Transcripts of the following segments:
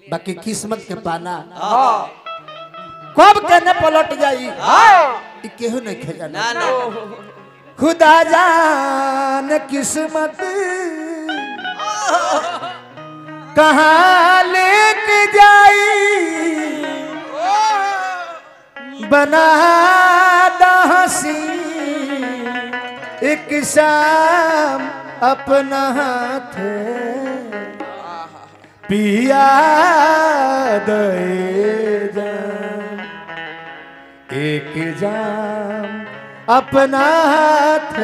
बाकी किस्मत के पाना कब कहने पलट जाई ई केहू नहीं खेजाना ना ना खुदा जान किस्मत कहाँ लेके जाई बना हसी एक शाम अपना हाथ पिया दे जाम एक जाम अपना हाथ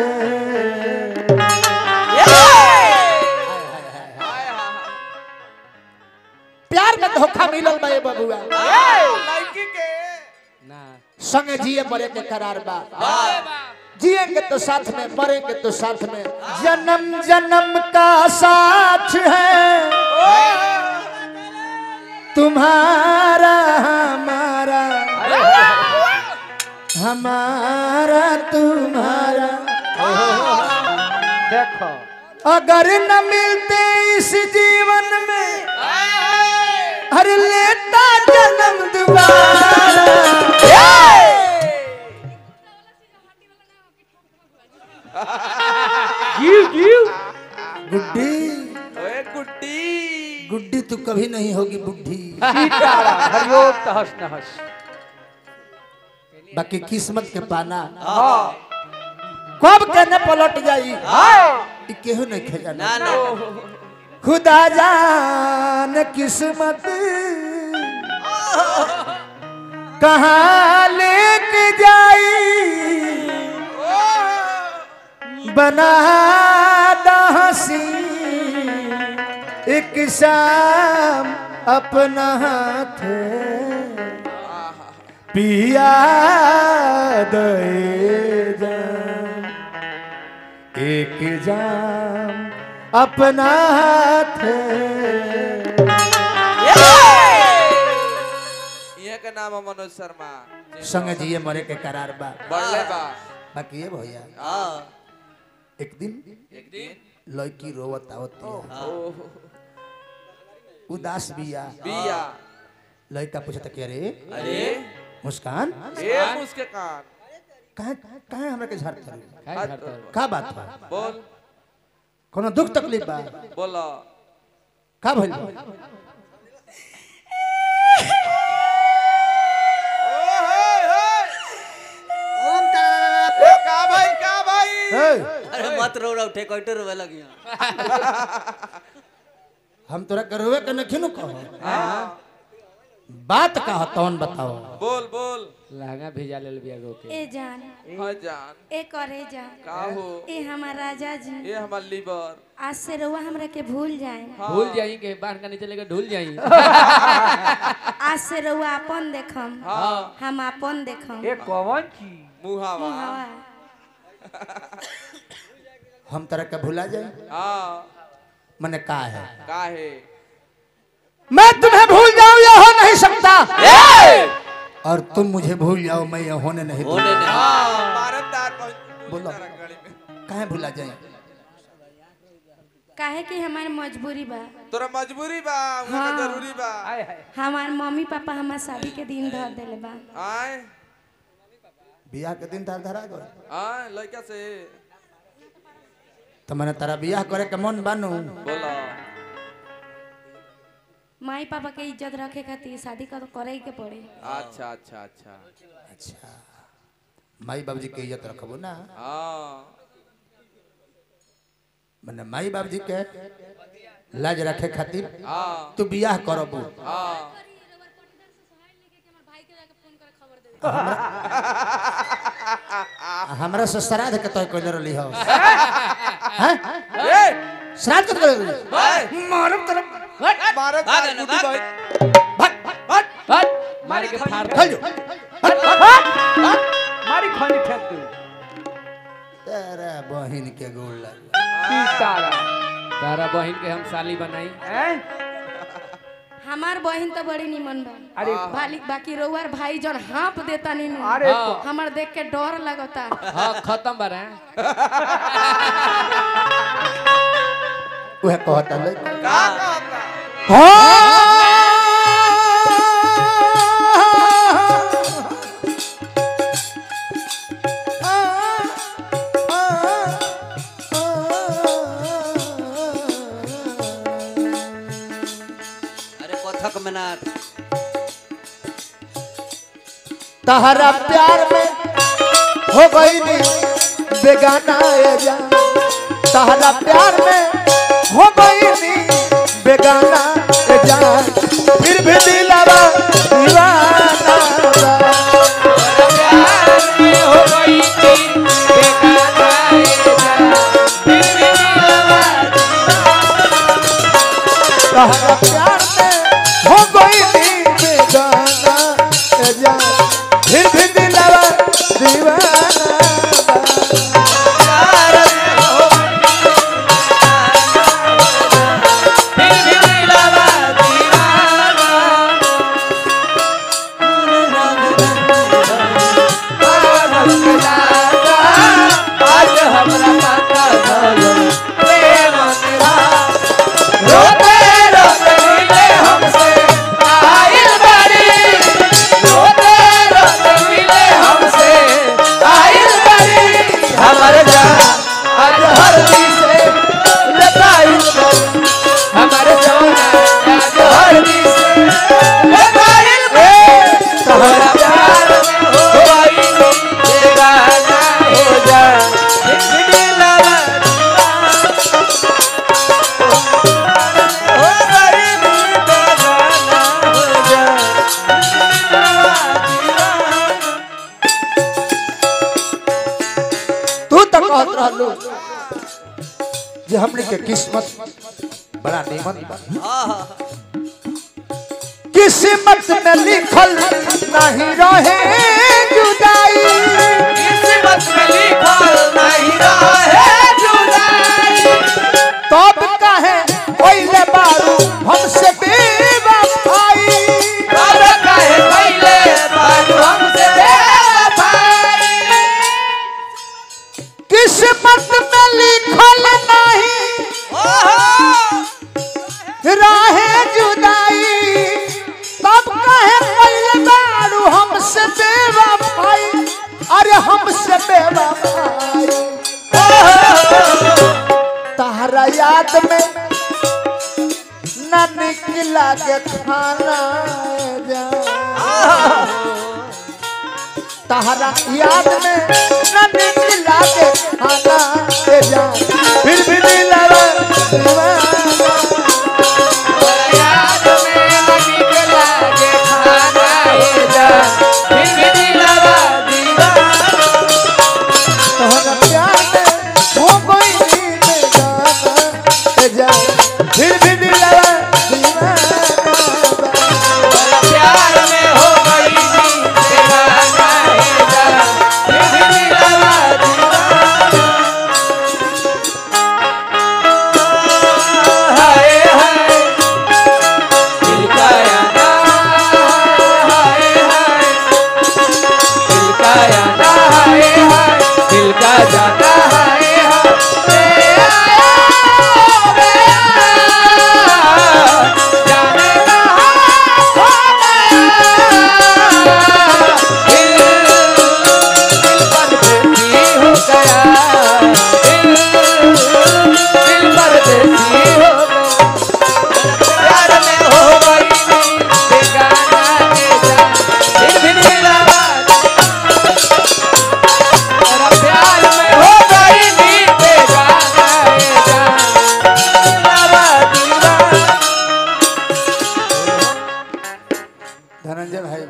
प्यार में धोखा मिलल बा ये बबुआ लड़की के ना संग जिए मरे के करार बा जिएंगे तो साथ में मरेंगे तो साथ में जन्म जन्म का साथ है तुम्हारा हमारा हमारा तुम्हारा देखो अगर न मिलते इस जीवन में हर लेता जन्म दोबारा जीव जीव गुड्डी ओए गुड्डी गुड्डी तू कभी नहीं होगी बुढ़ी सीतारा हरिओम तहस नहस बाकी किस्मत के पाना हाँ कब कहने पलट जाई हाँ ई केहू नहीं खेजाना ना ना खुदा जान किस्मत कहाँ लेके जाई बना हसी एक शाम अपना हाथ पिया दे जाम एक जाम अपना हाथ ये का नाम है मनोज शर्मा संग जिए मरे के करार बा बढ़ले बा बाकी ये भैया हाँ एक दिन एक दिन लड़की रोवत आवत ओह उदास बिया बिया लड़का पूछता कि अरे अरे मुस्कान ए मुझके कान कहाँ कहाँ हमरा के झाड़ करू खाई झाड़ता है। का बात बा बोल कोनो दुख तकलीफ बा बोलो का भइल बा? का भाई का भाई हे, अरे मत रो रहा उठे कोइटे रोवे लगी हम तोरा करवे के नखी नु कहो बात का तौन बताओ बोल बोल लहंगा भेजा ले बिया गो के ए जान हाँ जान ए करे जा का हो ए हमार राजा जी ये हमार लीवर आज से रउआ हमरा के भूल जाए भूल जाई के बांध का नीचे लेके ढूल जाई आज से रउआ अपन देखम हाँ हम अपन देखम ये कौन चीज मुहावा हवा हम तरह के भुला जाए हाँ मने का है का है मैं तुम्हें भूल जाऊं यह हो नहीं सकता और तुम मुझे भूल जाओ मैं यह होने नहीं होने दूंगा नहीं हाँ भारतदार पहुंच बोलो। गाड़ी में काहे भुला जाए काहे कि हमार मजबूरी बा तोरा मजबूरी बा उनका हाँ। जरूरी बा आय हाय हमार मम्मी पापा हमार शादी के दिन धर देले बा आए बियाह के दिन तार धरा गए आए लड़का से तो मैंने तारा बियाह करे के मन बानू बोलो माई पापा के इज्जत रखे खातिर शादी कर करे के पड़े अच्छा अच्छा अच्छा अच्छा माई बाबूजी के इज्जत रखबो ना हाँ मने माई बाबूजी के लाज रखे खातिर हाँ तू बियाह करबू हाँ हमरा से श्राद्ध के तय कइले रहली हो हैं ए श्राद्ध के कइले रहली भाई मारब तरफ भारत भाग दार ना, गुड्डी भाग। भाई हट मारी के फाड़ दे। खल जो मारी खानी फेंक दू तेरा बहिन के गोड़ लग सीतारा तारा बहन के हम साली बनाई हैं हमार बहन तो बड़ी निमन बा अरे बालिक बाकी रउआर भाई जन हाँप देता नी अरे हाँ। हमार देख के डर लगता हाँ खत्म बारे उहे कहता ले का कहता हो थक मनार तहरा प्यार में हो गई नी बेगाना ए जान तहरा प्यार में हो गई नी बेगाना ए जान फिर भी दिलावा दीवाना बा। तहरा प्यार में हो गई नी बेगाना ए जान फिर भी दिलावा दीवाना बा। तू तो कहत रहलू जे हमने के किस्मत बड़ा नीमन बा किस्मत में लिखल नहीं रहे जुदाई तब कहे पहले बारू हमसे बेवफाई किस्मत में लिखल नहीं राहे जुदाई तब कहे पहले बारू हमसे बेवफाई अरे हमसे बेवफाई तहरा याद में न निकला के खाना जा तहरा याद में न निकला के खाना के जा फिर भी दिलवा दीवाना तोहरा प्यार में हो गई नी बेगाना ए जा फिर भी दिलवा दीवाना बा। धनंजय भाई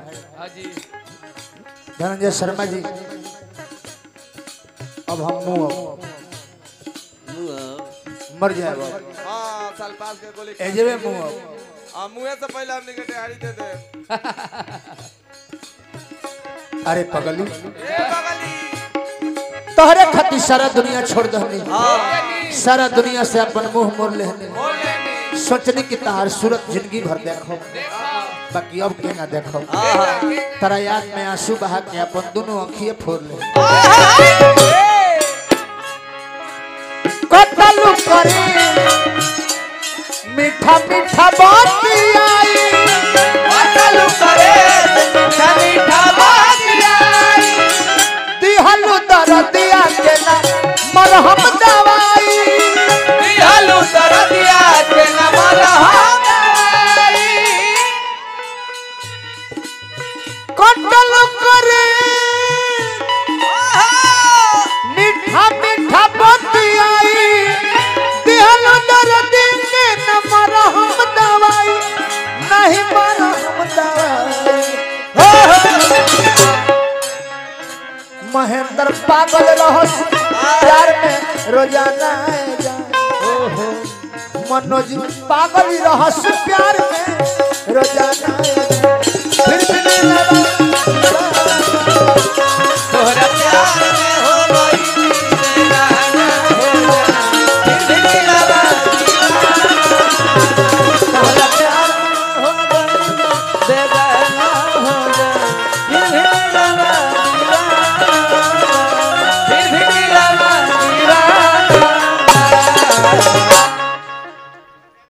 धनंजय शर्मा जी अब हम मुंह मर जाए हाँ साल पास के गोली एजबे मुंह हाँ मुँह से पहले हमने के तैयारी दे दे अरे पगली ए बगली तोहरे खातिर सारा दुनिया छोड़ दहनी सारा दुनिया से अपन मुंह मोड़ लेहनी सोचनी कि तहार सूरत जिंदगी भर देखो बाकी अब के ना देखो तारा याद में आंसू बहा के अपन दोनों अखिए फोड़ ले कतल करे मीठा मीठा बात आई दिहलु दरदिया के ना मरहम दवाई महेंद्र पागल रहस प्यार में रोजाना जा मनोज पागल रहस प्यार में रोजाना